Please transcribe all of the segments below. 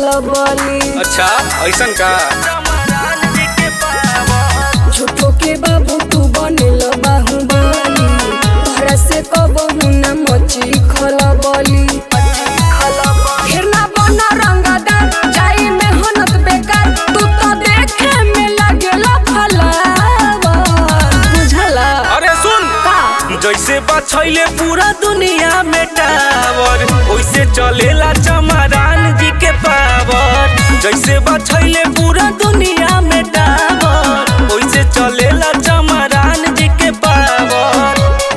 खलबली अच्छा ऐसन का झूठो के बाबू तू बनेल बाहुबली तोहरा से कबहू न मची खलबली फिर ना बन रंगदार जाई मेहनत बेकार तू तो देखे में लगेला फलावा बुझला अरे सुन का जैसे बछैले पूरा दुनिया में टावर वैसे चलेला चमरान जी के पावर जैसे बछैले पूरा दुनिया में टावर वैसे चलेला चमरान जी के पावर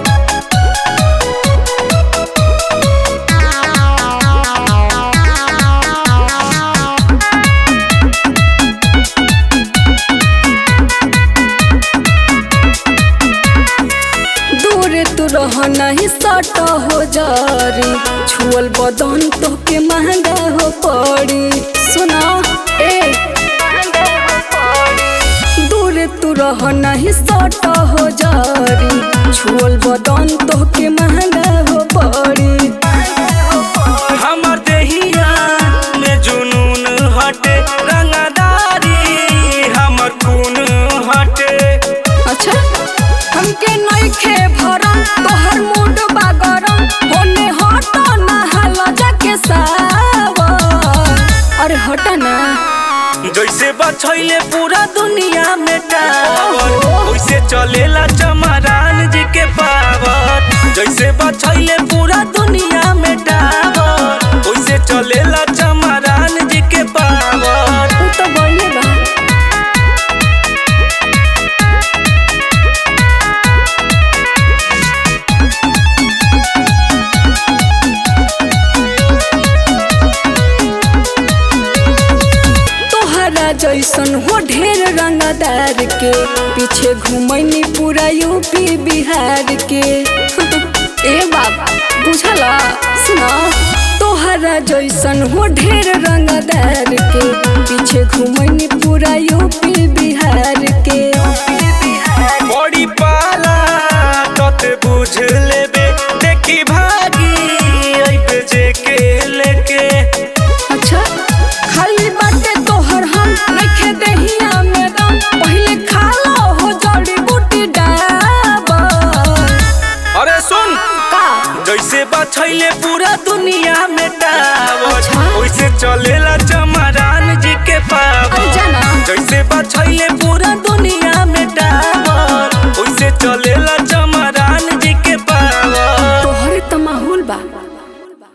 दूर तू रह नहीं सट हो जारी छुअल बदन तो के महंगा हो पड़ी सुना ए दूर तू रह नहीं सट हो जारी छुअल बदन तो के महंगा हो पड़ी हमर देहिया में जुनून हटे रंगदारी हमर खून हटे अच्छा हमके नइखे भरम तोहर मूड बा गरम होने हट ना हाल जाके सावर अरे हट ना जैसे बछैले पूरा दुनिया में टावर वैसे चलेला चमरान जी के पावर जैसे बछैले पूरा दुनिया में टावर वैसे चलेला चमरान जी के पावर उ तो बढ़ले बा तोहरा जैसन हो ढेर रंगदार के पीछे घुमैनी पूरा यूपी बिहार के ए बाबा बुझला सुना तोहरा जैसन हो ढेर रंगदार के पीछे घुमैनी पूरा यूपी बिहार के बड़ी पाला तते बुझ लेबे देखी भागी अइबे जे के लेके अच्छा खाली बाटे तोहर हम नइखे देहिया में दम पहिले खा लो हो जड़ी बूटी डाबर अरे सुन का जैसे बछैले पूरा दुनिया में